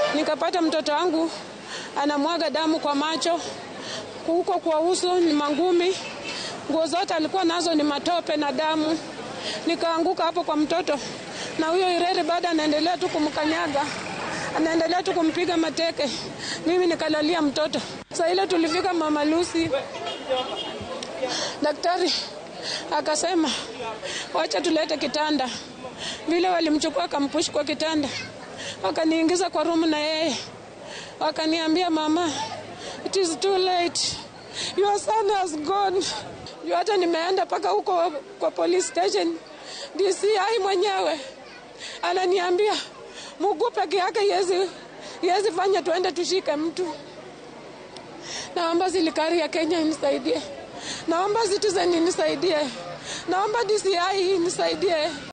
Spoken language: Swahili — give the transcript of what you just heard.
nikapata mtoto wangu anamwaga damu kwa macho, huko kwa uso ni mangumi, nguo zote alikuwa nazo ni matope na damu. Nikaanguka hapo kwa mtoto, na huyo Ireri bado anaendelea tu kumkanyaga, anaendelea tu kumpiga mateke. Mimi nikalalia mtoto. Saa ile tulifika Mama Lucy, daktari akasema wacha tulete kitanda. Vile walimchukua akampush kwa kitanda, wakaniingiza kwa room na yeye, wakaniambia mama, it is too late, your son has gone. Juu hata nimeenda mpaka huko kwa police station, DCI mwenyewe ananiambia mguu peke yake yezi yezi fanya tuende tushike mtu. Naomba serikali ya Kenya inisaidie, naomba Citizen inisaidie, naomba DCI inisaidie.